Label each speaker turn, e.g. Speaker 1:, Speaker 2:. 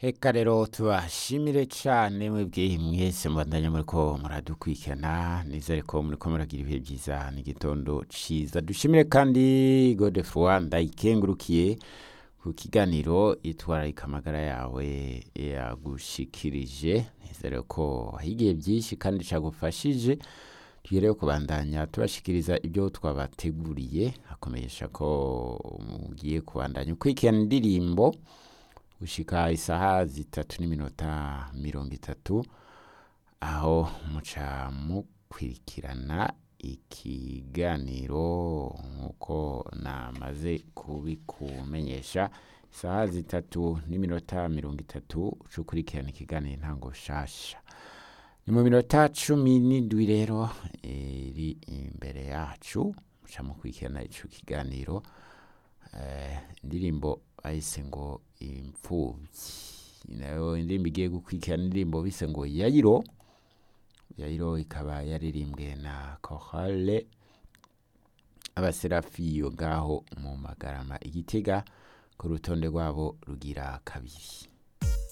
Speaker 1: Eka rero tubashimire cane mwebwe mwese mubandanya muriko muradukurikirana nizere ko muriko muragira ibihe vyiza n'igitondo ciza dushimire kandi Godefroid ndayikengurukiye ku kiganiro itwararika amagara yawe yagushikirije nizere ko higiye vyinshi kandi cagufashije tugereyo kubandanya tubashikiriza ibyo twabateguriye hakomesha ko mugiye kubandanya ukurikirana indirimbo gushika isaha zitatu n'iminota mirongo itatu aho muca mukurikirana ikiganiro nk'uko namaze kubikumenyesha isaha zitatu n'iminota mirongo itatu uca ukurikirana ikiganiro intango shasha ni mu minota cumi n'indwi rero iri imbere yacu muca mukurikirana ico kiganiro eh, indirimbo bahise ngo imfuvyi nayo indirimbo igiye gukurikirana indirimbo bise ngo yayiro yayiro ikaba yaririmbwe na korale abaserafiyo ngaho mu magarama igitega ku rutonde rwabo rugira kabiri